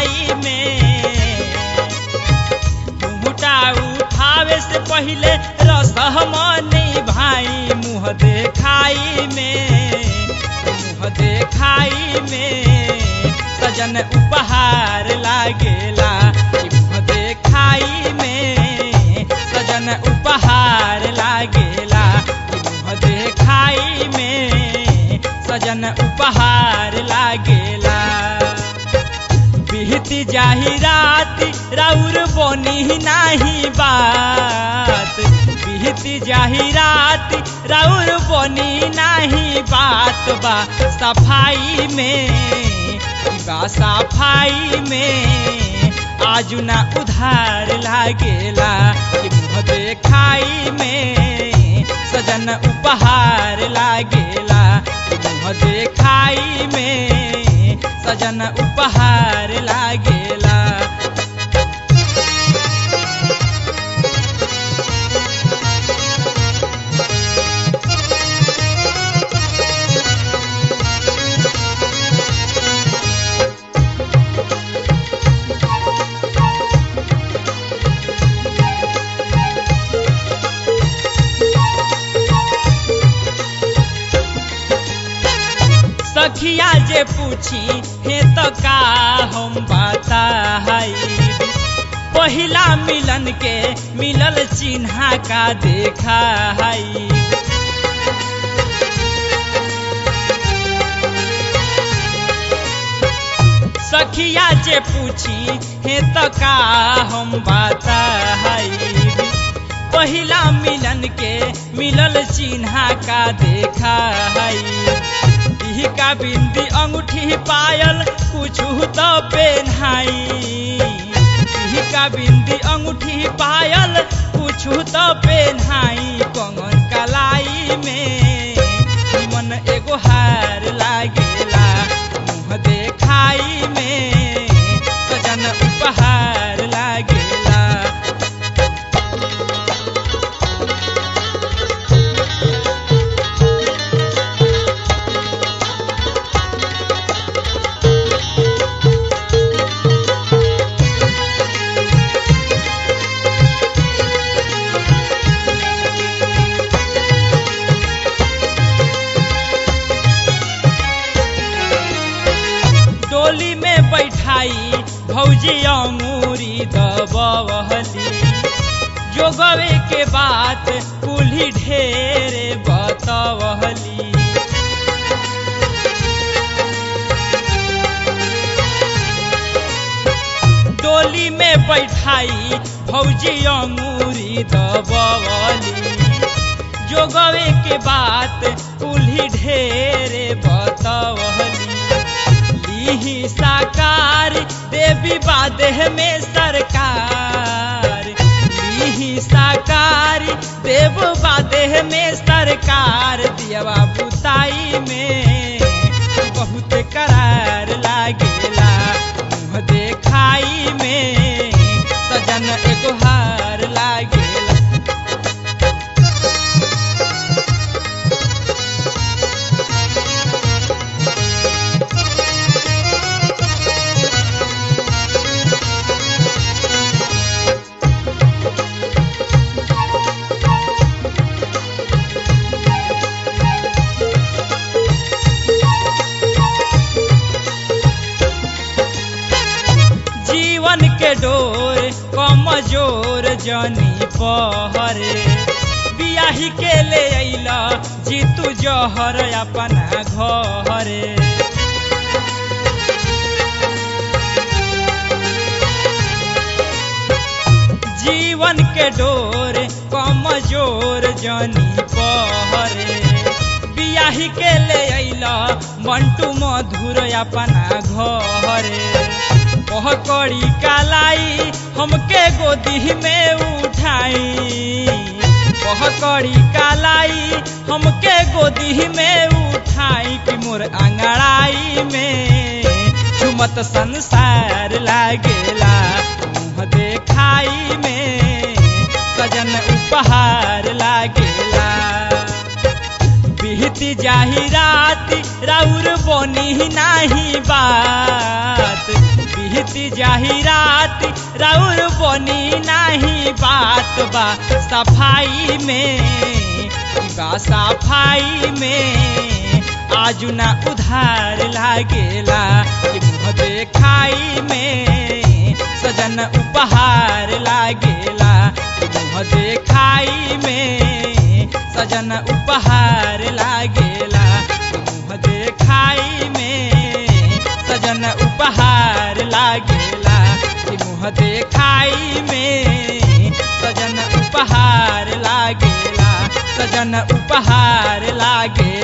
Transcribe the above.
खाई में घुंघटा उठावे से पहिले रसमनी भाई मुँह देखाई में मुँह देखाई में सजन उपहार लागेला कि मुँह देखाई में सजन उपहार लागेला कि मुँह देखाई में सजन उपहार लागेला बिहती जाही रात राउर बनी नाही बात बिहती जाही रात राउर बनी नाही बात बा सफाई में बा सफाई में आजू ना उधार लागेला कि मुँह देखाई में सजन उपहार लागेला कि मुँह देखाई में सजन उपहार लागेला सखिया जे पूछी हे तो का हम बताई पहिला मिलन के मिलल चिन्हा का देखा है सखिया जे पूछी हे तो का हम बताई पहिला मिलन के मिलल चिन्हा का देखा है इही का बिंदी अंगूठी पायल कुछ तो पेन्हाई इही का बिंदी अंगूठी पायल कुछ तो पेन्हाई कंगन कलाई में मन एगो हार लागेला मुँह देखाई में सजन उपहार लागेला डोली में बैठाई भौजी अंगूरी दबवली जोगवे के बात कुल्ही ढेरे बतवली डोली में बैठाई भौजी अंगूरी दबवली जोगवे के बात कुल्ही ढेरे बतवली लीही साकार देवी बादेह में सरकार लीही साकार देव बादेह में सरकार दियवा बुताई में बहुत करार लागेला मुँह देखाई में सजन एगो हार लागेला जीवन के डोर कमजोर जनी पहरे बियाही के ले अइला जीतू जहर अपना घरे जीवन के डोर कमजोर जनी पहरे बियाही के ले अइला मंटू मधुर अपना घरे कह कड़ी कालाई हमके गोदी में उठाई कह कड़ी कालाई हमके गोदी में उठाई कि मोर अंगड़ाई में झुमत संसार लागेला मुँह देखाई में सजन उपहार लागेला बीती जाही रात राउर बनी नाही बात बीत बीती जाही रात राउर बनी नाही बात बा सफाई में बा सफाई में आजू ना उधार लागेला कि मुँह देखाई में सजन उपहार लागेला कि मुँह देखाई में सजन उपहार लागेला कि मुँह देखाई में सजन उपहार लागेला कि मुँह देखाई में सजन उपहार लागेला सजन उपहार लागे